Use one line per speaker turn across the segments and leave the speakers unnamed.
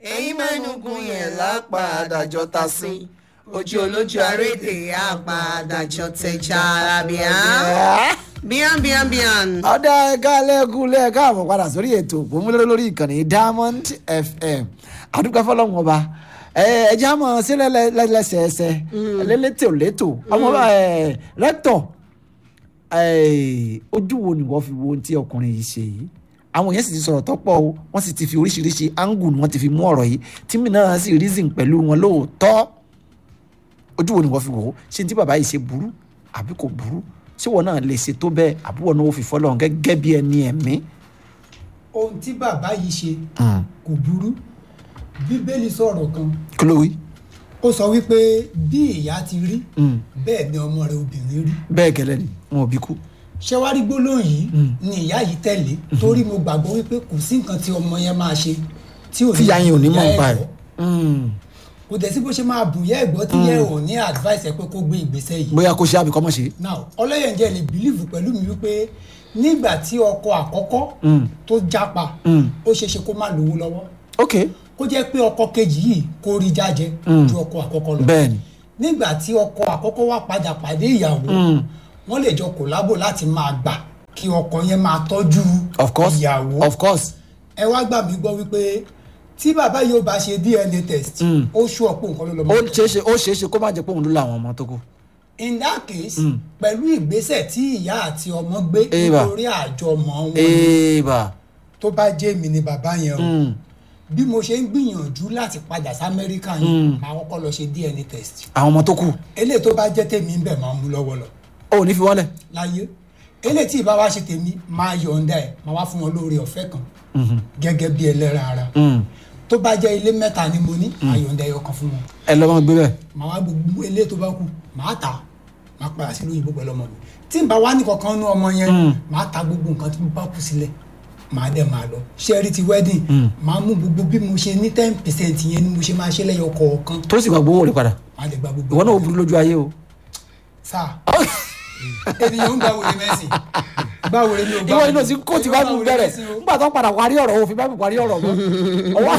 ẹ̀yin mẹ́nugun yẹn lápàdájọ́ ta sí ojú olójú arédè àpàdájọ́ tẹja arábíà bíán bíán bíán.
ọ̀dà ẹ̀ka lẹ́kùn lẹ́ẹ̀ka àmọ̀ padà sórí ètò òpómúlẹ́rẹ́ lórí ìkànnì diamond fm àdúgbò fọlọ́run ọba ẹ̀jẹ̀ àmọ̀ sílẹ̀ lẹ́sẹẹsẹ lẹ́lẹ́tò lẹ́tò ọmọ rẹ́tọ̀ ojú wo ni wọ́n fi wo ohun tí ọkùnrin yìí ṣe yìí àwọn yẹn sì ti sọ̀rọ̀ tọ́pọ̀ o wọ́n sì ti fi oríṣiríṣi angle ni wọ́n ti fi mú ọ̀rọ̀ yìí tí mi náà sì reason pẹ̀lú wọn lóòótọ́ ojú wo ni wọ́n fi wò ó ṣé tí bàbá yìí ṣe burú àbí kò burú ṣé wọn náà lè ṣe tó bẹ́ẹ̀ àbí wọn náà ó fi fọ́lọ́run gẹ́gẹ́ bí ẹni ẹ̀mí.
ohun tí bàbá yìí ṣe kò burú bíbélì sọ̀rọ̀ kan
kí ló wí.
ó sọ wípé bí ìyá ti rí bẹ́ẹ̀ ni ọmọ rẹ̀ obìnrin rí
bẹ́ẹ̀ gẹ́lẹ́ ni wọn ò bí kú.
ṣé wàá rí gbólóhùn yìí ni ìyá yìí tẹ̀lé torí mo gbàgbọ́ wípé kò sí nǹkan tí ọmọ yẹn máa ṣe tí ò ní
tíya yẹn ò ní mọ̀
ìyá
nípa
ẹ̀
ẹ̀.
gbọ́. kò dẹ̀ sí bó ṣe máa bùn yẹ́ ẹ̀gbọ́ tí yẹ́ ò ní advice ẹ̀ pé kó gbé ìgbésẹ̀ yìí
bóyá kó ṣe àbíkọ́ mọ̀ ṣe.
now ọlọ́yẹ̀njẹ́ lè bìlíìfù pẹ̀lú mi wípé nígbà tí ọkọ àkọ́kọ́ tó jápa ó ṣeé ṣe kó má lówó lọ́wọ́
ok
kó jẹ́ pé ọkọ kejì yìí kó rí jájẹ ju ọkọ àkọ́kọ́ lọ
bẹ́ẹ̀ ni
nígbà tí ọkọ àkọ́kọ́ wá padà pàdé ìyàwó wọ́n lè jọ kòlábò láti máa gbà kí ọkọ yẹn máa tọ́jú
of course
ìyàwó
of course
ẹ wá gbà mí gbọ́ wípé tí bàbá yóò bá ṣe dna test ó ṣú ọ̀pọ̀ nǹkan ló lọ́
ó
mọ́
ṣeé ṣe ó ṣeé ṣe kó má jẹ́ pé òun ló làwọn ọmọ tó kù.
in that case pẹ̀lú ìgbésẹ̀ tí ìyá àti ọmọ gbé
Eva.
nítorí àjọmọ̀ wọn
èèbà
tó bá jẹ́ mi ni bàbá yẹn o bí mo ṣe ń gbìyànjú láti padà sí amẹ́ríkà yẹn máa kọ́kọ́ lọ ṣe dna test
àwọn ọmọ tó kù
eléyìí tó bá jẹ́ tèmi ń bẹ̀ máa mú lọ́wọ́ lọ
ó ò ní fi wọ́lẹ̀.
láyé eléyìí tí ìbá wa ṣe tèmi máa yọ̀ǹda ẹ̀ máa wá fún wọn lóore ọ̀fẹ́ kan gẹ́gẹ́ bí ẹlẹ́ran ara tó bá jẹ́ ilé mẹ́ta ni mo ní máa yọ̀ǹda ẹyọ kan fún wọn
ẹ lọ́ mọ́ gbé bẹ́ẹ̀.
màá wá gbogbo eléyìí tó bá kù màá tà máa padà sí lóyìnbó pẹ̀lú ọmọ mi tí n bá wá ní kankan nú ọmọ yẹn màá ta gbogbo nǹkan tí mo bá kù sílẹ̀ màá dẹ̀ máa lọ ṣẹ́ẹ́rì ti wedding màá mú gbogbo bí mo ṣe ní ten percent yẹn ni mo ṣe máa ṣe lẹ́yọ kọ̀ọ̀kan
tó sì gba gbowó rẹ̀ padà
màá dẹ̀ gba gbogbo
ìwọ náà ó burú lójú ayé o.
sáà ènìyàn ń gba wèrè mẹ́sìn gba wèrè ní o
ìwọ inú sí kóòtù bá mi bẹ̀rẹ̀ nígbà tó ń padà parí ọ̀rọ̀ òfin bá mi parí ọ̀rọ̀ mọ́ ọwọ́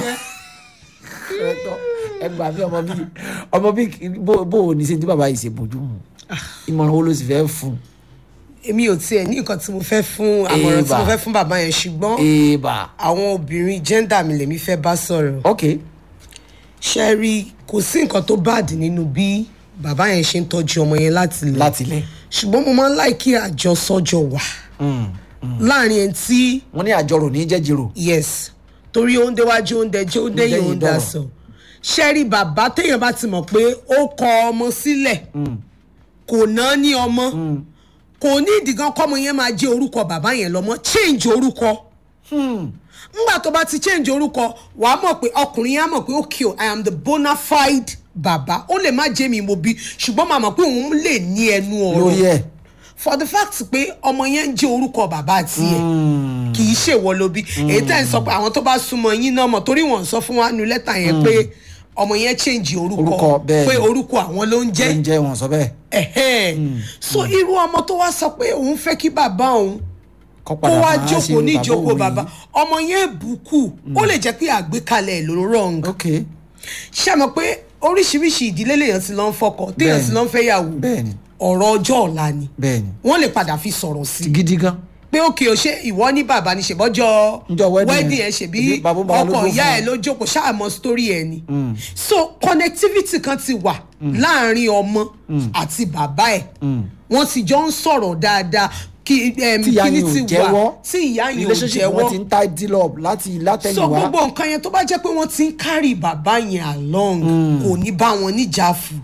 ẹ gbà mí ọmọ bíi ọmọ bíi bó bó o ní sí ní bàbá yìí ṣe bójú mu ìmọ̀ràn wo ló sì fẹ́ fún un.
èmi ò tiẹ̀ ní nǹkan tí mo fẹ́ fún àmọ̀ràn tí mo
Eva.
fẹ́ fún bàbá yẹn ṣùgbọ́n
èèbà
àwọn obìnrin gender mi lèmi fẹ́ bá sọ̀rọ̀
ok
ṣe rí kò sí nǹkan tó báàdì nínú bí bàbá yẹn ṣe ń tọ́jú ọmọ yẹn láti lẹ̀
láti ilẹ̀
ṣùgbọ́n mo máa ń láì kí àjọsọ́jọ wà láàrin ẹni tí
wọ́n ní àjọrò ní jẹ́jìrò
yes torí oúnjẹ wájú oúnjẹ jẹ́ oúnjẹ yìí
Oúnjẹ yìí
oúnjẹ
dọ̀rọ̀.
sọ ṣẹ́rí bàbá téèyàn bá ti mọ̀ pé ó kọ ọmọ sílẹ̀ kò ná ní ọmọ kò ní ìdìgan kọ́mọ yẹn máa jẹ́ orúkọ bàbá yẹn lọ́mọ change orúkọ ngbà tó bá ti change orúkọ wà á mọ̀ pé ọkùnrin yẹn á mọ̀ pé okay o, i am the bona fide bàbá ó lè má jẹ́ mi mo bí ṣùgbọ́n màá mọ̀ pé òun lè ní ẹnu ọ̀rọ̀
lórí ẹ̀
for the fact pé ọmọ yẹn ń jẹ́ orúkọ bàbá tiẹ̀ kì í ṣèwọ ló bí èyí tẹ́ ń sọ pé àwọn tó bá súnmọ́ yín náà mọ̀ torí wọ́n ń sọ fún wa nu lẹ́tà yẹn pé ọmọ yẹn change orúkọ
Orúkọ, bẹ́ẹ̀
pé
ni.
orúkọ àwọn ló ń jẹ́
ń jẹ́ wọn sọ bẹ́ẹ̀
ẹ̀hẹ́n. so irú ọmọ tó wá sọ pé òun fẹ́ kí bàbá òun
kọ́
kó
padà
wá
máa ṣe
jókòó ní ìjókòó
òwe
bàbá
yìí.
ọmọ yẹn bùkù ó lè jẹ́ pé àgbékalẹ̀ ẹ̀ ló wrong
ok
ṣé mọ̀ pé oríṣiríṣi ìdílé lèèyàn ti lọ ń fọkọ téèyàn
Bẹ́ẹ̀ni.
ti lọ ń fẹ́ yàwó
bẹ́ẹ̀ni
ọ̀rọ̀ ọjọ́ ọ̀la ni
bẹ́ẹ̀ni
wọ́n lè padà fi sọ̀rọ̀ sí i
gidi gan
pé òkè o ṣe ìwọ ní bàbá ní ṣèbọ́jọ́
Ǹjọ́ wedding
wedding
yẹn,
ẹ̀ ṣèbí
ṣebí bàbá bàbá ló
ọkọ
dúró
ìyá
fún
ẹ̀
ẹ.
ló jókòó ṣáàmọ́ story ẹ̀ ni so connectivity kan ti wà láàrin ọmọ àti bàbá ẹ̀ wọ́n ti jọ ń sọ̀rọ̀ dáadáa kí em,
tí ìyá
kíní
yẹn ò
ti
jẹ́wọ́
wà tí ìyá yẹn ò
relationship wọn ti
jẹ́wọ́
ń tie deal up láti
so
látẹ̀yìnwá
gbogbo nǹkan yẹn tó bá jẹ́ pé wọ́n ti ń carry bàbá yẹn along kò ní bá wọn níjà fù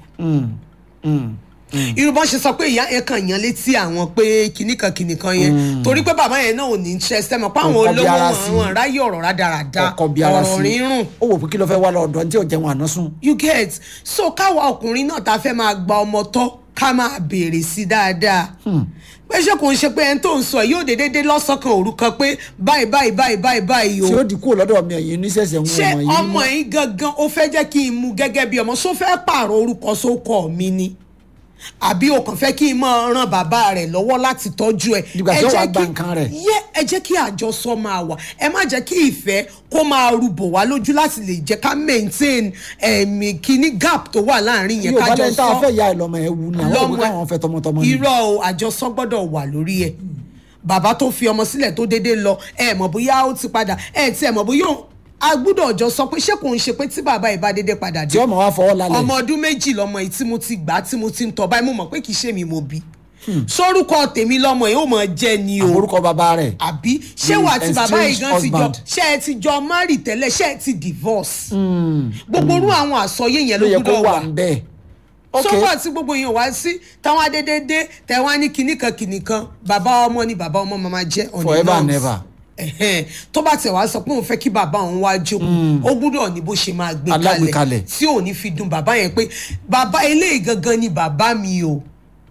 irú bọ́n ṣe sọ pé ìyá yẹn kàn yan létí àwọn pé kìnnìkan kìnnìkan yẹn torí pé bàbá yẹn náà ò ní interest ẹ mọ̀ pé àwọn
Kò kọbi
olówó
ara
wọn
sí.
àwọn ráyè ọ̀rọ̀ rádaràda
ọkọ bí ara
ọ̀rọ̀
sí
rírùn
ó wò pé kí ló fẹ́ wá lọ́dọ̀ tí ò jẹun àná sùn
you get so káwa ọkùnrin náà ta fẹ́ máa gba ọmọ tọ́ ká máa béèrè sí dáadáa pé ṣé kò ń ṣe pé ẹni tó ń sọ ẹ̀ yóò dédé lọ́sọ̀kan òru kan pé báyìí báyìí báyìí báyìí báyìí o
tí ó di kúrò lọ́dọ̀ mi ẹ̀yìn oníṣẹ̀ṣẹ̀ ń
ṣé
wọ̀n yìí
ọmọ yìí gangan ó fẹ́ jẹ́ kí n mú gẹ́gẹ́ bí ọmọ só fẹ́ pààrọ̀ orúkọ sókọ mi ni àbí o kàn fẹ́ kí n máa ran bàbá rẹ̀ lọ́wọ́ láti tọ́jú ẹ̀.
Dìgbà tí
Ẹ
ó wá
jẹ́
gba
kí-
nǹkan rẹ̀.
yẹ ẹ jẹ́ kí àjọsọ máa wà ẹ má jẹ́ kí ìfẹ́ kó máa rúbọ̀ wá lójú láti lè jẹ́ ká maintain ẹ̀mí kíní gap tó wà láàrin yẹn
yóò bá
kájọ
lẹ́yìn tá a
sọ
fẹ́ ya ẹ̀ lọ́mọ ẹ̀ wù ní àwọn òbí káwọn fẹ́ tọmọtọmọ ni.
irọ́ o àjọsọ gbọ́dọ̀ wà lórí ẹ̀ bàbá tó fi ọmọ sílẹ̀ tó déédéé lọ ẹ mọ̀ bóyá ó ti padà ẹ tí ẹ mọ̀ bóyá ó- a gbọ́dọ̀ jọ sọ pé ṣé kò ń ṣe pé tí bàbá ìbá déédéé padà
tí
dé
ọmọ wa fọwọ́ lálẹ́.
ọmọ ọdún méjì lọmọ yìí tí mo ti gbà tí mo ti ń tọ́ báyìí mo mọ̀ pé kì í ṣe mi mo bí sórúkọ tèmi lọmọ yìí ó mọ̀ jẹ́ ni o
orúkọ bàbá rẹ̀.
àbí ṣé
The
wà tí bàbá yìí gan ti jọ
estranged
ṣé ẹ ti jọ marry tẹ́lẹ̀ ṣé ẹ ti divorce gbogbo orú àwọn àsọyé yẹn
ló
ló
yẹ kó
gbọ́dọ̀
wà
wà
ń bẹ́ẹ̀. ok
sọ́kọ̀ tí gbogbo èèyàn wá sí táwọn adédédé tẹ̀wọ́n á ní kinní kan kinní kan bàbá ọmọ ni bàbá ọmọ máa jẹ́ on the
Forever and
norms.
never.
Ẹ̀hẹ́n. tó bá tẹ̀ wá sọ pé òun fẹ́ kí bàbá òun wá jókòó ó gbúdọ̀ ní bó ṣe máa gbé
Alágbèékalẹ̀.
kalẹ̀ tí ò ní fi dùn bàbá yẹn pé bàbá eléyìí gangan ni bàbá mi o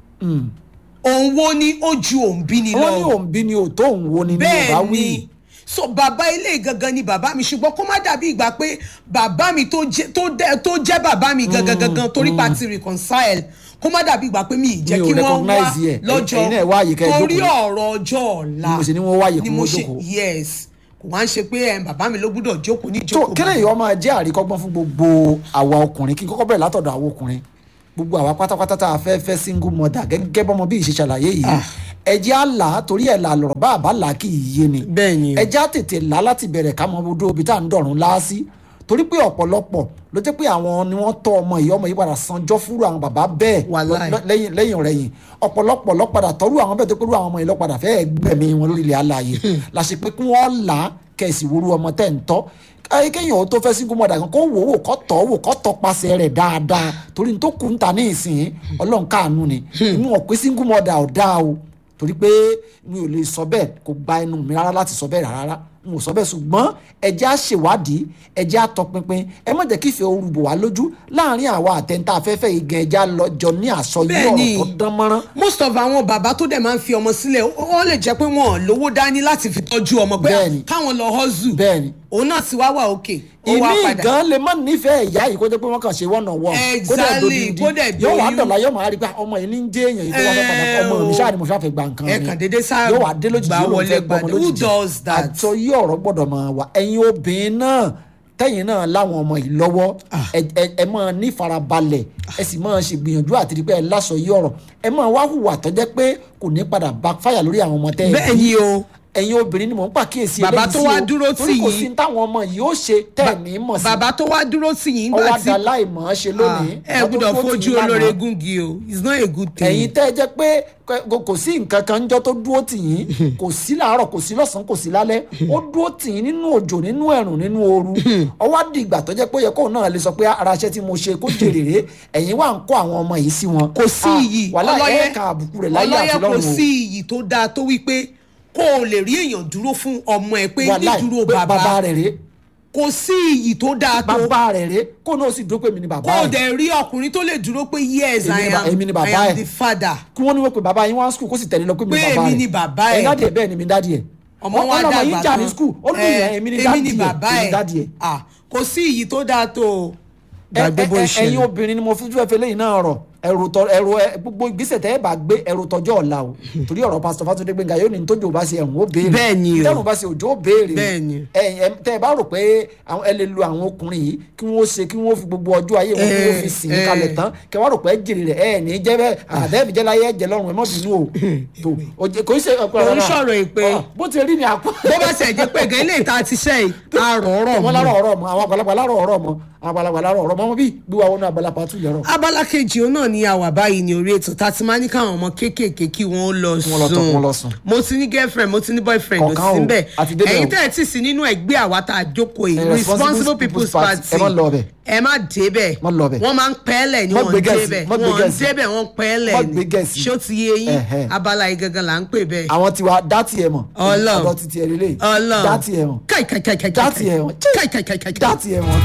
òun wo ni ó ju òun bí ni
wọ́n ní
lọ
òun bí ni ò tó òun wo ni ní yorùbá
bẹ́ẹ̀
wí.
ni so bàbá ilé gangan ni bàbá mi ṣùgbọ́n kó má dàbí ìgbà pé bàbá mi tó jẹ́ tó dẹ́- tó jẹ́ bàbá mi gangan gangan torí pa ti reconcile kó má dàbí ìgbà pé mi ì jẹ́
Mi ò
kí wọ́n wá
recognize ẹ̀.
lọ́jọ́
Ẹ̀yin náà wá àyè kẹ́ ẹ
torí
jókòó.
ọ̀rọ̀ ọjọ́ ọ̀la
Ni mo ṣe ní wọ́n wá àyè
ni
kún
mo
wọn
ṣe
jókòó.
yes kò wá ń ṣe pé ẹ̀, bàbá mi ló gbúdọ̀ jókòó ní
tó
jókòó
kílẹ̀ yìí ọmọ jẹ́ àríkọ́gbọ́n fún gbogbo àwa ọkùnrin kí n kọ́kọ́ bẹ̀rẹ̀ látọ̀dọ̀ àwọn ọkùnrin gbogbo àwa pátápátá tá a fẹ́ fẹ́ single mother gẹ́gẹ́ bọ́mọ bí ìṣe ṣàlàyé yìí ẹjẹ́ á là á torí ẹ̀ là lọ̀rọ̀ bá àbá là á kì í yé ni
Bẹ́ẹ̀ ni o.
ẹjẹ́ á tètè là á láti bẹ̀rẹ̀ ká mọ bodò ibi tá à ń dọ̀rùn láásí torí pé ọ̀pọ̀lọpọ̀ ló jẹ́ pé àwọn ni wọ́n tọ́ ọmọ yìí ọmọ yìí padà sanjọ́ fúru àwọn bàbá bẹ́ẹ̀
Wàláì.
lọ- lẹ́yìn lẹ́yìn ọ̀rẹ́yìn ọ̀pọ̀lọpọ̀ lọ padà tọ́rú àwọn bẹ́ẹ̀ tó pẹ̀lú àwọn ọmọ yìí lọ padà fẹ́ẹ́ gbẹ̀mí wọn lórí ilẹ̀ alààyè la ṣe pé kí wọ́n là á kẹ̀sì woru ọmọ tẹ̀ ń tọ́ ayé kéèyàn ó tó fẹ́ single mother kan kó wò wò kó tọ́ wò kó tọ́ pasẹ̀ rẹ̀ dáadáa torí ní tó kù ń ta ní ìsìn ọlọ́run káànú ni inú ọ̀pẹ single mother ò dáa o torí pé mi ò lè sọ bẹ́ẹ̀ kò gba ẹnu mi rárá láti sọ bẹ́ẹ̀ rárá n ò sọ bẹ́ẹ̀ ṣùgbọ́n ẹjẹ́ á ṣèwádìí ẹjẹ́ á tọpinpin ẹ má jẹ́ kí ìfẹ́ orúbọ wá lójú láàrin àwa àtẹ̀ntà afẹ́fẹ́ igi ẹja lọ́jọ́ ní àsọyé
Bẹ́ẹ̀ ni.
ọ̀rọ̀ tó dán mọ́rán
most of àwọn bàbá tó dẹ̀ máa ń fi ọmọ sílẹ̀ ó ó lè jẹ́ pé wọn ò lówó dání láti fi tọ́jú ọmọ pé
Bẹ́ẹ̀ ni.
káwọn lọ hustle
bẹ́ẹ̀ ni
òun náà ti wá wà òkè ó wá
ìmí
padà
gan lè má nífẹ̀ẹ́ ìyá yìí kó jẹ́ pé wọ́n kàn ṣe wọ́n náà wọ́n
Exactly, kó dẹ̀
yóò wá
doyún.
dọ̀la yóò máa rí pé ọmọ yìí ní ń jẹ́ èèyàn yìí tó wá fẹ́ padà
Eh,
ọmọ mi
o.
ṣáà ni mo ṣáà fẹ́ gba nǹkan
Ẹ
mi
kàn déédéé sáà
yóò wá dé lójijì
gbà
yóò lóun
wọlé
fẹ́ gbọmọ
padà. Who
lójijì
does that?
àtọ yí ọ̀rọ̀ gbọ́dọ̀ máa wà ẹ̀yin obìnrin náà tẹ̀yin náà láwọn ọmọ yìí lọ́wọ́ ẹ- ẹ- ẹ máa ní farabalẹ̀ ẹ sì máa ṣe gbìyànjú àti rí pé ẹ lásọ yí ọ̀rọ̀ ẹ máa wá hùwà tó jẹ́ pé kò ní padà backfire lórí àwọn ọmọ tẹ́ ẹ
bẹ́ẹ̀
bí
ni o
ẹ̀yin obìnrin ni mò ń pàkíyèsí
Bàbá
eléyìí
tó
sí
wá
o,
dúró
torí
tì
kò
yín.
sí ní táwọn ọmọ yìí ó ṣe tẹ́ ẹ̀ ní mọ̀ sí
bàbá tó wá dúró tì yín
ọwọ́
gbà tí
àdá láìmọ̀ ọ́ ṣe lónìí
ẹ
ọdún
gbọ́dọ̀
tó tì
fojú
yín lánàá.
olóore gúngi o it's not a good thing.
ẹ̀yin tẹ́ ẹ jẹ́ pé kò- kò sí nǹkan kan jọ́ tó dúró tì yín kò sí láàárọ̀ kò sí lọ́sàn-án kò sí lálẹ́ ó dúró tì yín nínú òjò nínú ẹ̀rùn nínú ooru ọwọ́ dìgbà tó jẹ́ pé ó yẹ kóun náà lè sọ pé ara iṣẹ́ tí mo ṣe kó jèrè rè ẹ̀yin wà ń kó àwọn ọmọ yìí sí wọn.
kò sí
Ah,
iyì
wàhálà
ọlọ́yẹ
ẹ̀ka àbùkù rẹ̀ láyé
ọlọ́yẹ
àti
kò
lọ́run o.
sí iyì tó dáa tó wípé kó o lè rí èèyàn dúró fún ọmọ ẹ pé
Wàláì,
nídúró
pé bàbá
bàbá
rẹ̀ rè
kò sí iyì tó dáa tó
bàbá rẹ̀ rè kó náà sì dúró pé mi ni bàbá
kó o
rẹ̀
dẹ̀ rí ọkùnrin tó lè dúró pé yes
Èmi
I
ni ba-
am
èmi ni bàbá
I am
ẹ̀.
the father
kí wọ́n ní wọ́n pe bàbá yín wá skul kó sì tẹ̀lé lọ pé mi ni
Pé
bàbá rẹ̀
èmi ni bàbá ẹ̀.
ẹ̀yin dádì ẹ̀ bẹ́ẹ̀ ni mi dádì ẹ̀
ọmọ wa
ọlọ́mọ
dàgbà
yín jà ní skul ó lù yẹn èmi ni dádì ẹ̀
bàbá
èmi ni
ẹ̀
dádì ẹ̀
Ah, kò sí iyì tó dáa tó o
ẹ-
gbàgbé bó
ẹ-
ṣe
ẹ̀yin obìnrin ni mo fi fẹ́ fẹ́ lẹ́yìn náà rọ̀ ẹrù tọ ẹrù ẹ gbogbo ìgbésẹ̀ tẹ́ ẹ bá gbé ẹrù tọjọ́ ọ̀la o torí ọ̀rọ̀ pásítọ̀ Fátúndé Gbénga yóò ní tójú ò bá ṣe ẹ̀rùn ó béèrè
Bẹ́ẹ̀ ni o.
tẹ́rùn bá ṣe òjò ó béèrè o.
Bẹ́ẹ̀ ni.
ẹ ẹ tẹ́ ẹ bá rò pé àwọn ẹ lè lu àwọn ọkùnrin yìí kí wọ́n ṣe kí wọ́n fi gbogbo ọjọ́ ayé wọn kí wọ́n fi sìn
Eh,
kalẹ̀
eh.
tán kẹ́ wá rò pé ẹ jèrè rẹ̀ ẹ ní jẹ́ bẹ́ẹ̀ àdẹ́ẹ̀fì jẹ́ láyé ẹ̀jẹ̀ lọ́rùn ẹ mọ́ bínú o tó o jẹ- kò í ṣe ọ̀pọ̀
Kò ń sọ̀rọ̀ èpè.
bó ti rí ni àpò
bó bá ṣe jẹ́ pé gan ilé ìta ti ṣe yìí àrọ̀ ọ̀rọ̀
wọn
mọ́.
lárọ̀ ọ̀rọ̀ mọ́ àwọn àgbàlagbà lárọ̀ ọ̀rọ̀ mọ́ àwọn àgbàlagbà lárọ̀ ọ̀rọ̀ mọ́ wọn bí gbígbà wọnú abala pàtó lẹ́rọ̀
abala kejì òun náà ni a wà báyìí ní orí ètò tá a ti máa ní káwọn ọmọ kéékèèké kí wọ́n lọ
wọ́n lọ tọ̀, wọ́n lọ sùn.
sùn mo ti ní girlfriend mo ti ní boyfriend ò
Kọ̀ọ̀kan
sí
o,
níbẹ̀
àti débẹ̀
ẹ̀yin
o.
tẹ́ ẹ̀ tí sí nínú ẹgbẹ́ àwa tá a jókòó yìí
Eh,
responsible
Responsible
people's
People's Party.
party
Ẹ má lọ bẹ̀.
ẹ má débẹ̀
Má lọ bẹ̀.
wọ́n máa ń pẹ́ẹ́lẹ̀ ni
Má
wọ́n
gbé
ń
gẹ̀ẹ́sì,
débẹ̀
má gbé
wọ́n ń
gẹ̀ẹ́sì.
débẹ̀ wọ́n ń pẹ́ẹ́lẹ̀
Má
ni
gbé gẹ̀ẹ́sì.
ṣó ti yé yín
Ẹ̀hẹ́.
abala yìí gangan là ń pè bẹ́ẹ̀
àwọn tiwa dátì ẹ mọ̀
Ọlọ́run.
ọ̀dọ̀ títí ẹ lélẹ̀
Ọlọ́run
dátì ẹ mọ̀
káì káì káì káì
dátì ẹ mọ̀
káì káì káì káì káì
dátì ẹ mọ̀.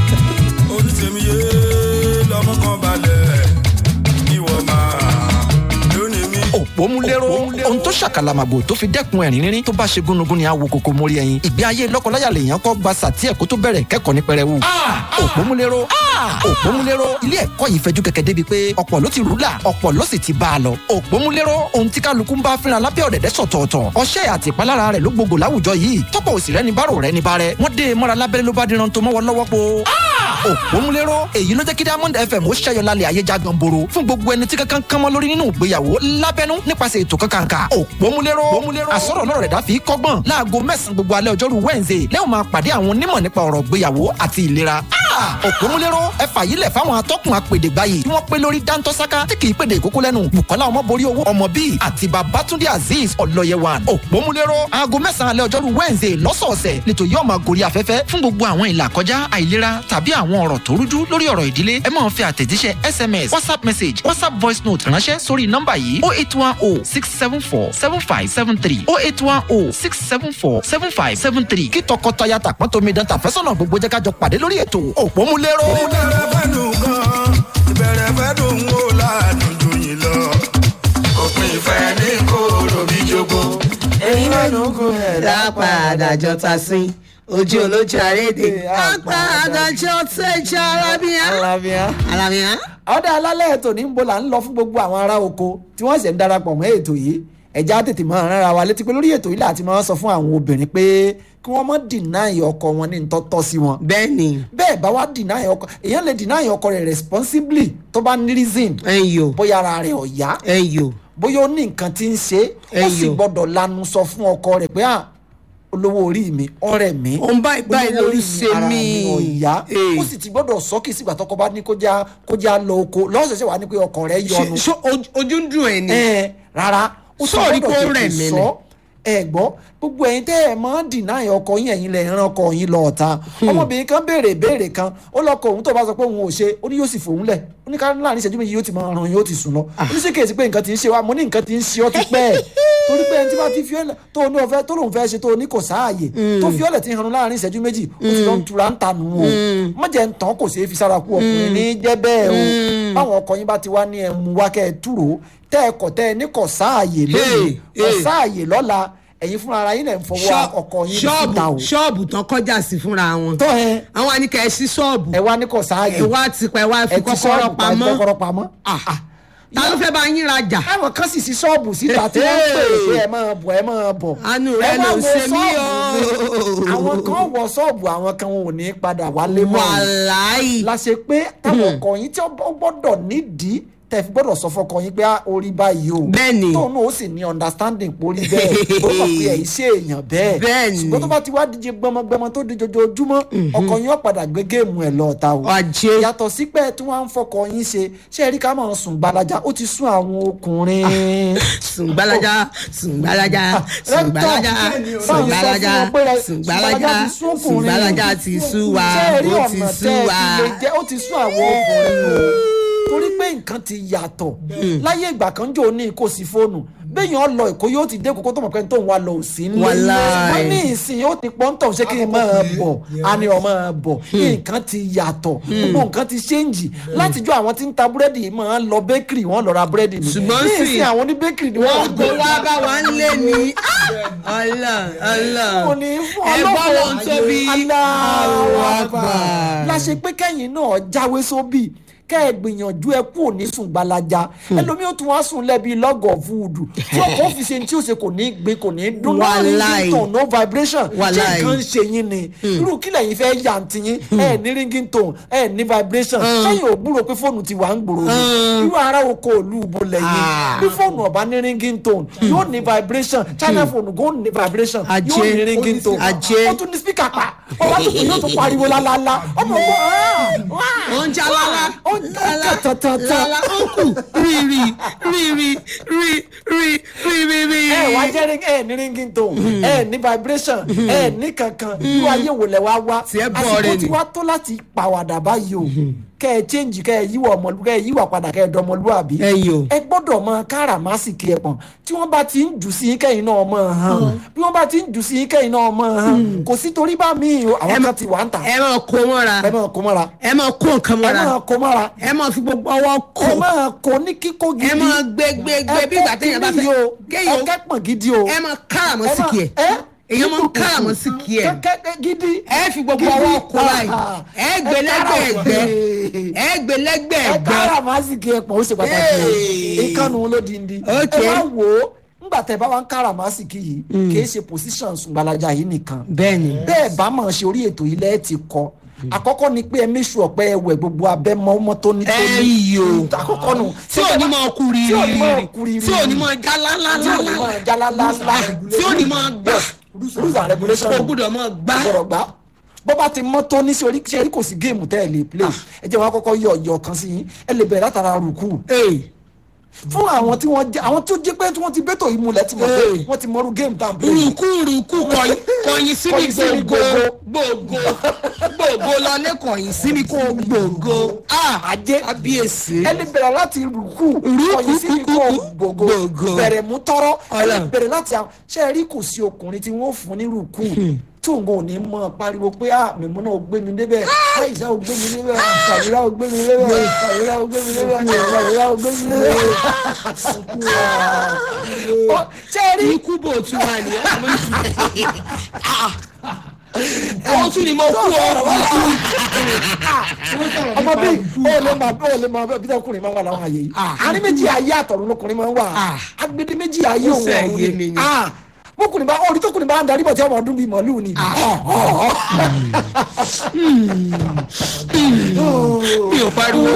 onítẹ̀míyé lọ́mọ kan balẹ̀ ìwọ máa lónìí mi
òpómúléró ohun tó ṣàkàlàmàgbò tó fi dẹ́kun ẹ̀rín rírín tó bá ṣe gúnugún ni àwo kòkó mórí ẹyin ìgbé ayé lọ́kọláya lèèyàn kọ́ gba sàtí ẹ̀kọ́ tó bẹ̀rẹ̀ kẹ́kọ̀ọ́ ní pẹrẹwu. òpómúléró òpómúléró ilé ẹ̀kọ́ yìí fẹjú kẹ̀kẹ́ débi pé ọ̀pọ̀ ló ti rúlà ọ̀pọ̀ ló sì ti bá a lọ. òpómúléró ohun tí kálukú ń bá fínra lábẹ́ ọ̀dẹ̀dẹ̀ sọ̀tọ̀ọ̀tọ̀ ọṣẹ́ àti ìpalára rẹ̀ ló gbogbo láwùjọ yìí tọ́pọ̀ òsì rẹ̀ ní bárò rẹ̀ ní bárẹ̀ wọ́n dé e mọ́ra lábẹ́rẹ́ ló bá diran tó mọ́wọ́ lọ́wọ́ po. òpómúléró èyí ló jẹ́ kí diamond fm ó ṣẹ́yọ lálẹ́ ayé já ganboro fún gbogbo ẹni tí kankan kánmọ́ lórí nínú ìgbéyàwó lábẹ́nú nípasẹ̀ ètò kankanka òpómúléró àsọ̀rọ̀ lọ́rọ̀ rẹ̀ dá fi kọ́gbọ́n láago mẹ́sàn-án gbogbo alẹ́ ọjọ́rú wednesday lẹ́yìn máa pàdé àwọn onímọ̀ nípa ọ̀rọ̀ ìgbéyàwó àti ìlera òpómúléró ẹ fàyílẹ̀ fáwọn atọ́kùn apèdègbáyé tí wọ́n pé lórí dáńtọ́sáká tí kì í pèdè ìkókó lẹ́nu bukola ọmọborí owó ọmọ bíi àti babatunde azeez ọlọ́yẹwàn òpómúléró aago mẹ́sàn-án alẹ́ ọjọ́rú wednesday lọ́sọ̀ọ̀sẹ̀ lẹ́tọ̀ yóò máa gorí afẹ́fẹ́ fún gbogbo àwọn ìlà kọjá àìlera tàbí àwọn ọ̀rọ̀ tó rújú lórí ọ̀rọ̀ ìdílé ẹ máa fi àtẹ̀jíṣẹ́ sms whatsapp message whatsapp voice note ránṣẹ́ sórí nọ́mbà yìí oh eight one oh six seven four seven five seven three oh eight one oh six seven four seven five seven three kí tọkọtaya tàpọ́n tómi dán tàfẹ́sọ̀nà gbogbo jẹ́ ká jọ pàdé lórí ètò òpómúléró.
ìbẹ̀rẹ̀ fẹ́ dùn gan ìbẹ̀rẹ̀ fẹ́ dùn wò láàdùn jù yín lọ. òpin ìfẹ́ ní kóró bí jogo.
èyí náà ló ń gun ẹ̀
dápadà jọta sí ojú olójú àrédè apá àdájọ tẹjọ arábíà
alábíà.
arábíà.
ọ̀dà alálẹ̀ ètò ní ń bo là ń lọ fún gbogbo àwọn ará oko tí wọ́n sì ń darapọ̀ mọ́ ètò yìí ẹ̀já tètè máa rán ara wa létí pé lórí ètò yìí láti máa sọ fún àwọn obìnrin pé kí wọ́n má dìnáì ọkọ wọn ní ntọ́tọ́ sí wọn
bẹ́ẹ̀ ni
bẹ́ẹ̀ bá wá dìnáì ọkọ èèyàn lè dìnáì ọkọ rẹ̀ responsibly tó bá ní reason
ẹyọ
bóyá ara rẹ̀ ò yá
ẹyọ
bóyá ó ní nǹkan tí ń ṣe ó sì
Ẹyọ.
gbọ́dọ̀ lanu sọ fún ọkọ rẹ̀ pé à olówó orí mi ọ̀rẹ́ mi
Òun báyìí báyìí
olówó
lórí
orí
ṣe
ara
mí.
mi ò yá
Ee.
ó sì ti gbọ́dọ̀ sọ kí sígbà tọkọ bá ní kó já kó já lọ oko lọ́sọ̀ọ̀sẹ̀ wà ní pé ọkọ rẹ̀ yọnu
ṣe ojú ń dùn ẹ ni
ẹ rárá ó sọ
Sọ́ọ̀rí
gbọ́dọ̀
kó rẹ̀
tètè
mí
sọ ẹ gbọ́ gbogbo ẹ̀yin tẹ́ ẹ máa ń dìnáì ọkọ yín ẹ̀yin lẹ̀ ń ran ọkọ yín lọ ọ̀ta ọmọbìnrin kan béèrè béèrè kan ó lọkọ òun tó bá sọ pé òun ò ṣe ó ní yóò sì fòun lẹ̀ ó ní ká láàrin ìṣẹ́jú méjì yóò ti máa ràn yóò ti sùn lọ ó ní sí kèsì pé nǹkan ti ń ṣe wa mo ní nǹkan ti ń ṣe ọ́ ti pẹ́ ẹ̀ torí pé ẹni tí bá ti fi ọ́lẹ̀ tó ní ọ̀fẹ́ tó lòun fẹ́ ṣe tó ní kò sáàyè tó fi ọ́lẹ̀ ti hàn láàrin ìṣẹ́jú méjì ó ti lọ ń tura ń tanù o mọ̀jẹ̀ ń tán kò ṣeé fi sára kú ọkùnrin ní jẹ́ bẹ́ẹ̀ o báwọn ọkọ yín bá ti wá ní ẹmu wá kẹ́ ẹ túrò tẹ́ ẹ kọ̀ tẹ́ ẹ ní kò sáàyè lónìí
Hey,
kò
hey.
sáàyè lọ́la ẹ̀yin fúnra ara yín lẹ̀ ń fọwọ́ ọkọ yín síta o
ṣọ́ọ̀bù ṣọ́ọ̀bù tán kọjá sí fúnra wọn
tó ẹ
àwọn àníkà ẹ sí ṣọ́ọ̀bù
ẹ wá ní kò sáàyè
ẹ wá ti pa ẹ wá fi
ẹ ti
kọ́kọ́rọ́
ṣọ́ọ̀bù pa
pamọ́
kọ́kọ́rọ́ pamọ́
Ah, ta ló fẹ́ bá yín rajà
àwọn kan sì sí ṣọ́ọ̀bù síta tí wọ́n ń pè é pé ẹ máa bọ̀ ẹ máa bọ̀.
Àánú rẹ
Ẹ wá
ló
wo
ṣe mí
ṣọ́ọ̀bù mi.
o.
àwọn kan wọ ṣọ́ọ̀bù àwọn kan wọn ò ní padà wálé mọ́ ni.
wàláì
la ṣe pé táwọn ọkọ yín tí ó gbọ́dọ̀ nídìí tẹ̀ fi gbọ́dọ̀ sọ fọkọ yín pé á, orí báyìí o
Bẹ́ẹ̀ni.
tóun náà ó sì ní understanding pórí bẹ́ẹ̀ ó mọ̀ pé ẹ̀yìn ṣe èèyàn bẹ́ẹ̀
Bẹ́ẹ̀ni.
ṣùgbọ́n tó bá ti wá díje gbọmọgbọmọ tó di jojoojúmọ́ ọkọ yín ó padà gbé géèmù ẹ̀ lọ́ọ̀ta o
Ajé.
yàtọ̀ sí pé tí wọ́n á ń fọkọ yín ṣe ṣé ẹ rí ká máa sùn gbalaja ó ti sún àwọn ọkùnrin
sùngbàlájà sùngbàlájà sùngbàlájà sùngbàlájà sùngbàlájà sùngbàlájà ti sú wa ó ti sú wa.
ó ti sún àwọn ọkùnrin o torí pé nǹkan ti yàtọ̀ láyé ìgbà kan jò ní kò sí fóònù béèyàn lọ èkó yóò ti dé kókó tó mọ̀ pé tó ń wa lọ sí nílé
Wàláì.
wọ́n ní ìsìn yóò ti pọ́n tọ̀ ṣé kí n máa bọ̀ a ní ọmọ bọ̀ nǹkan ti yàtọ̀ gbogbo nǹkan ti ṣéǹjì látijọ́ àwọn tí ń ta búrẹ́dì yìí máa ń lọ bẹ́kìrì wọ́n lọ ra búrẹ́dì ni
Ṣùgbọ́n
ní
sì-
ìsìn àwọn ní bẹ́kìrì ni wọ́n
wọ́n gbé wá bá wa ń lé ní ọlọ ọlọ
kò ní fún
ẹ
ọlọ́pàá
gbọ́dọ̀ ń tóbi
Allahu Akbar.
Akbar.
la ṣe pé kẹ́yìn náà jáwé sóbì kẹ́ ẹ gbìyànjú ẹ kú òní sùn gbalaja ẹlòmíì ó tún wá sùn lẹ́bi lọ́gọ̀ fúdù tí ọkọ̀ fi ṣe tí ó ṣe kò ní gbé kò ní dún náà ní
Wàláì.
ringtone no vibration ṣé
Wàláì.
nǹkan ń ṣe yín ni irú kílẹ̀ yìí fẹ́ yà ń tiyín ẹ ní ringtone ẹ ní vibration sẹ́yìn ò gbúrò pé fóònù ti wà ń gbòòrò ni irú ara oko òlu ìbò lẹ́yìn
Ah.
bí fóònù ọ̀bá ní ringtone yóò ní vibration china phone go ní vibration yóò
Ajé.
ní ringtone
Ajé.
ó tún ní speaker pa ọba tó kù yóò tún pariwo lálálá ọmọ ọgbọ́n
ó ń já lálá
ó ń tán tán tán
lálá ó kù rí rí rí rí rí rí rí rí rí.
ẹ wá jẹ́ ring ẹ ní ringtone ẹ ní vibration ẹ ní kankan irú ayé wò lẹ wá wá
Tí ẹ bọ̀ rẹ
àsìkò tí
ni.
wá tó láti pàwàdà báyìí o kẹ́ ẹ change kẹ́ ẹ yíwà ọmọlú kẹ́ ẹ yíwà padà kẹ́ ẹ dọmọlúàbí
ẹ̀yin o
ẹ gbọ́dọ̀ mọ káràmásìkì ẹ̀ pọ̀n tí wọ́n bá ti ń jù sí yín kẹ́yìn náà mọ̀ hàn bí wọ́n bá ti ń jù sí yín kẹ́yìn náà mọ̀ hàn kò sí torí bá mi o àwọn kan ti wà ń tà
ẹ máa kó mọ́ra
ẹ máa kó mọ́ra
ẹ máa kó nǹkan
ẹ
mọ́ra
máa kó mọ́ra
ẹ máa fi gbogbo ọwọ́ kó
ẹ máa kó ní kíkó gidi
ẹ máa gbé gbé gbé bí ìgbà téèyàn bá fẹ́
ẹ
kéèyàn
kẹ́pọ̀n gidi o
ẹ máa káràmọ́ sí kí ẹ èèyàn máa ń káràmọ́ sí kí ẹ
kẹ́kẹ́ gidi
ẹ fi gbogbo ọwọ́ kó láì ẹ gbé lẹ́gbẹ̀ẹ́ ẹgbẹ́ ẹ gbé lẹ́gbẹ̀ẹ́
ẹ
ẹgbẹ́
kára màsíkì ẹ pọ̀ ó ṣe pàtàkì o
Hey.
ìkànnì ló di ndi ẹ
Okay.
wá wò ó ńgbà tẹ bá wá ń kára màsíkì yìí kì í ṣe position sùgbàlájà yìí nìkan
bẹ́ẹ̀ni
bẹ́ẹ̀ bá mọ̀ ṣe orí ètò ilẹ̀ ẹ ti kọ àkọ́kọ́ ni pé ẹ méṣù ọ̀pẹ ẹwẹ̀ gbogbo abẹ́ mọ́ mọ́ tó ní tó ní
ẹ yìí o
àkọ́kọ́ nù
tí ò ní máa kú
tí ò ní máa kú
rírì
rírì
tí ò ní máa já
tí ò ní
lálálálá
máa jalálálá
tí ò ní máa gbà
rules and regulations
kò gbúdọ̀ máa gbá
gbọ́dọ̀ gbá bó bá ti mọ́ tó ní sí orí ṣe rí kò sí géèmù tẹ́ ẹ lè play ẹ jẹ́ wọn kọ́kọ́ yọ ọ̀yọ́ kan sí yín ẹ lè bẹ̀rẹ̀ látara rùkú fún àwọn tí wọ́n jẹ́ àwọn tó jẹ́ pé tí wọ́n ti bẹ́tò yìí múlẹ̀ tí wọ́n pé
Hey.
wọ́n ti mọ́rú géèmù tá à ń play
rùkú rùkú kọ̀yìn kọ̀yìn sí mi
Kọ̀yìn sí mi
gbòògò gbòògò gbòògò lọlé kọ̀yìn sí mi kó gbòògò
ajé
kábíyèsí
ẹ lè bẹ̀rẹ̀ láti rùkú
Rùkú,
kọ̀yìn sí mi kó gbogbo
gbòògò.
bẹ̀rẹ̀ mú tọ́rọ́ ẹ lè
Ọlọ́run.
bẹ̀rẹ̀ láti àwọn ṣe é rí kò sí ọkùnrin tí wọ́n fún ní rùkú tí òun ò ní mọ pariwo pé ah mímú náà ó gbé mi débẹ̀ àìsàn ó gbé mi débẹ̀ kàwéra ó gbé mi débẹ̀ kàwéra ó gbé mi débẹ̀ kàwéra ó gbé mi débẹ̀. Ó- ṣe é rí
ikú bò tún wà ní ọmọ tún ni mo kú ọ
ọmọ bí ó lè máa ó lè máa bí ọkùnrin máa wà láwọn àyè yìí
Ah.
àní méjì ayé àtọ̀run lọkùnrin máa ń wà
Ah.
agbede méjì ayé òun
sẹ́
ọ̀run
yé mi ni.
Ah. bókùnrin bá orí tókùnrin bá ń darí bọ̀ tí ọmọ ọdún bíi màálù ni.
mi ò pariwo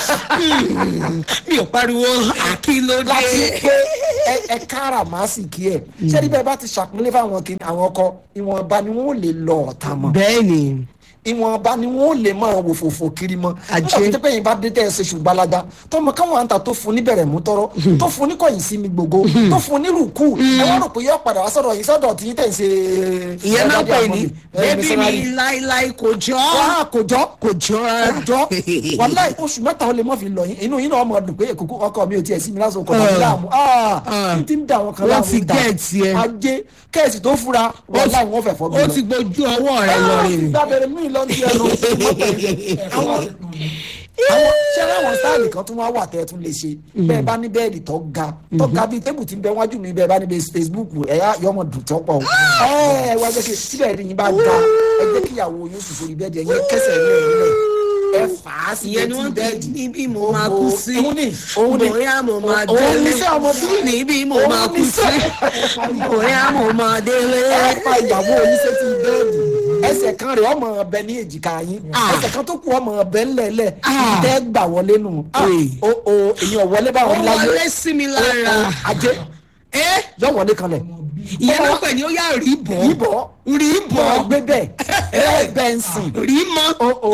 mi ò pariwo àkìlódé
láti pé ẹ- ẹ kára màá sì kí ẹ ṣé ní bẹ́ẹ̀ bá ti ṣàpínlẹ̀ fáwọn kìnnì àwọn ọkọ ìwọ̀nba ni wọ́n lè lọ ọ̀tá mọ́
bẹ́ẹ̀ni
ìwọ̀nba ni wọ́n lè máa wò fòfò kiri mọ́
Àjẹ́.
nígbà tó pé yín bá dé tẹ́ ẹ ṣe ṣùgbọ́n tọmọ káwọn àǹtà tó fún níbẹ̀rẹ̀ mú tọrọ tó fún ní kọ̀yìn sí mi gbogbo tó fún ní rùkú ẹ wọ́n rò pé yọ padà wá sọ̀rọ̀ yìí sọ̀dọ̀ tí yín tẹ̀ ń ṣe.
ìyẹn náà pè ní bébí mi
missionary.
láíláí kò jọ
wàá kò jọ
kò jọ rárá
ọjọ́ wàláì oṣù mẹ́ta ó lè mọ́ fi lọ yín inú yín náà ọmọ dùn pé èkókó ọkọ mi ò tiẹ̀ sí mi lásán ọkọ̀ mi láàmú ah n ti ń da àwọn kan
Wọ́n
láàmú
ti
dà
gẹ̀ẹ́tì ẹ.
ajé kẹ́ẹ̀sì tó fura wàláì wọ́n fẹ̀ fọ́ mi
ó
lọ.
ti gbójú ọwọ́ rẹ lọ
Ah,
rè
gbàbẹ̀rẹ̀ mí lọ sí ẹnu mọ́tò yìí. àwọn àwọn ṣẹlẹ̀ àwọn sáàlì kan tún wá wà tẹ́ ẹ tún lè ṣe bẹ́ẹ̀ bá ní bẹ́ẹ̀lì tó ga tó ga bíi tébù tí ń bẹ wájú mi bẹ́ẹ̀ bá ní bẹ́ẹ̀ Facebook ẹ̀yà yọmọ dùn tó pọ̀ o. ẹ ẹ wá jẹ́ kí síbẹ̀ ní yín bá ga ẹ jẹ́ kí ìyàwó yóò sùn sórí bẹ́ẹ̀dì ẹ̀yìn kẹsẹ̀ ní ẹ̀yìn rẹ̀ ẹ fà á sí
ìyẹn ni
etí
wọ́n
bẹ́ẹ̀dì.
ti níbi mo máa kú sí
òun ni òun ni
bóyá mo máa
òun
délé
ni sẹ́ ọmọ bí
níbi mo
òun
máa
ni
kú sí
sẹ́.
bóyá mo máa délé
ẹ pa ìyàwó yín sétí bẹ́ẹ̀dì ẹsẹ̀ kan rẹ̀ ọmọ ọbẹ̀ ní èjìká yín
Ah.
ẹsẹ̀ kan tó kù ọmọ ọbẹ̀ ńlẹ̀ẹ́lẹ̀
Ah.
tẹ́ gbà wọlé nù
Ee.
o o èyàn wọlé
ó
báwọn láyé
wọlé sí mi lára
ajé
ẹ
yọ wọlé kanlẹ̀
ìyẹn náà pè ní ó yà rí bọ́
yíbọ̀
rí
bọ̀
bọ́
gbé bẹ́ẹ̀ ẹ bẹ́ẹ̀ ń sìn
rí mọ́
o o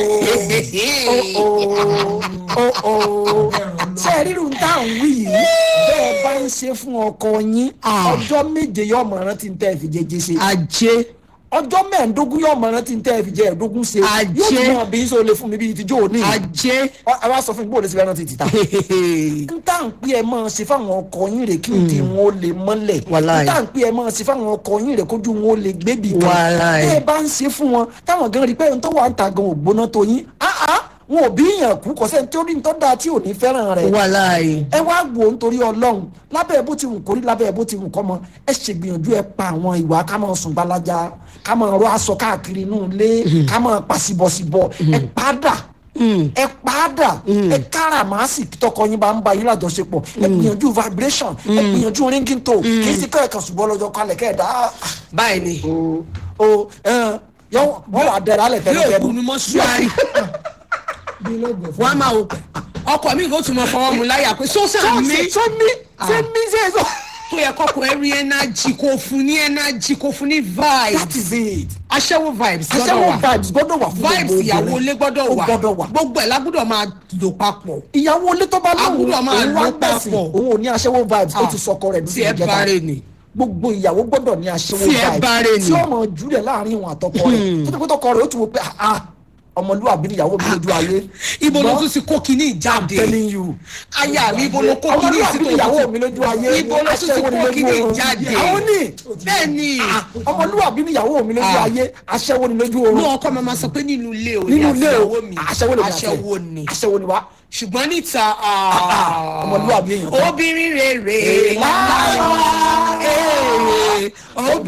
o o o ṣe ríru tá à ń wí yìí bẹ́ẹ̀ bá ń ṣe fún ọkọ yín
Ah.
ọjọ́ méje yọ ọmọ rántí ń tẹ́ ẹ fi jẹjẹ ṣe
ajé
ọjọ́ mẹ́ẹ̀ẹ́dógún yóò mọ̀ rántí tẹ́ ẹ fi jẹ́ ẹ̀ẹ́dógún ṣe
Ajé.
yóò tún mọ̀ bí sọ lè fún mi bíi tíjọ́ òní
ajé
ẹ wá sọ fún mi bó o lè ṣe fẹ́ rántí títà n tá n pè ẹ máa ṣe fáwọn ọkọ yín rè kí n di wọn ó lè mọ́lẹ̀
Wàláì.
n tá n pè ẹ máa ṣe fáwọn ọkọ yín rè kójú wọn ó lè gbébì kan
Wàláì.
bẹ́ẹ̀ bá ń ṣe fún wọn táwọn gan rí pé n tó wà ń ta gan ògbóná tó yín áá wọn ò bí yàn kú kọ́sẹ́ tí ó rí n tó dáa tí ò ní fẹ́ràn rẹ̀
wàláì
ẹ wá wò ó nítorí ọlọ́run lábẹ́ bó ti wù kórí lábẹ́ bó ti wù kọ́ mọ ẹ ṣègbìyànjú ẹ pa àwọn ìwà ká máa sùn gbalaja ká máa rọ aṣọ káàkiri inú ilé ká máa pa síbọ̀síbọ̀ ẹ padà ẹ padà ẹ káràmásì tọkọ yín bá ń ba yín lájọṣepọ̀ ẹ gbìyànjú vibration ẹ gbìyànjú ringing tone kì í sì kọ́ ẹ̀kan ṣùgbọ́n lọ́jọ́ kalẹ̀ kẹ́ ẹ̀ dá
báyìí ni
o o ẹ yọ wọ́n wà dẹ̀rẹ̀ alẹ̀
yóò
tẹ́lẹ̀
kú ni mọ́ṣúárì
bí lóògùn fún
wọ́n á máa wò pé ọkọ mi kò tún mọ fọwọ́ mu láyà pé sọ́sà mi
ṣé mi ṣé mi ṣe é sọ.
tó yẹ kọ́kọ́ ẹ rí ẹnájì kò fún ní ẹnájì kò fún ní
that
vibes
is it.
aṣẹ́wó vibes gbọ́dọ̀
aṣẹ́wó
wà
vibes gbọ́dọ̀ wà fún
vibes
gbogbo
ìyàwó
obìnrin.
ilé gbọ́dọ̀
Ó
wà
gbọ́dọ̀ wà.
gbogbo ẹ̀ lágbọ́dọ̀ máa lò papọ̀
ìyàwó ilé tó bá lóhùn
Agbọ́dọ̀ máa
òun wá
lò
gbẹ̀sìn
papọ̀.
òun ò ní aṣẹ́wó vibes ó
Ah.
ti sọkọ rẹ̀
tí ẹ bá rè ní.
gbogbo ìyàwó gbọ́dọ̀ ní aṣẹ́wó
Tí ẹ
vibes
bá rè ní.
tí ọmọ júlẹ̀ láàrin ìwọ̀n àtọkọ rẹ̀ tó tó pé tọkọ rẹ̀ ó ti wò pé ah ọmọlúwàbí níyàwó mi lójú ayé
ibo ló
Ṣùgbọ́n-
tún ti kó kinní ìjáde
telling you.
aya mi ibo ló kó kinní
ọmọlúwàbí
ìsìnkú
níyàwó mi lójú ayé
ibo ló tún ti
aṣẹ́wó ni
kó
lójú
kinní
oorun.
ìjáde
àwọn ní
bẹ́ẹ̀ ni
ọmọlúwàbí níyàwó mi lójú
Ah.
ayé aṣẹ́wó ni lójú
ní
oorun
ọkọ máa ma sọ pé nínú ilé o
nínú ilé o
ìyàwó mi
aṣẹ́wó ni
aṣẹ́wó ni
aṣẹ́wó ni wá
ṣùgbọ́n níta
ah, ọmọlúwàbí èèyàn kan.
obìnrin rere lára wa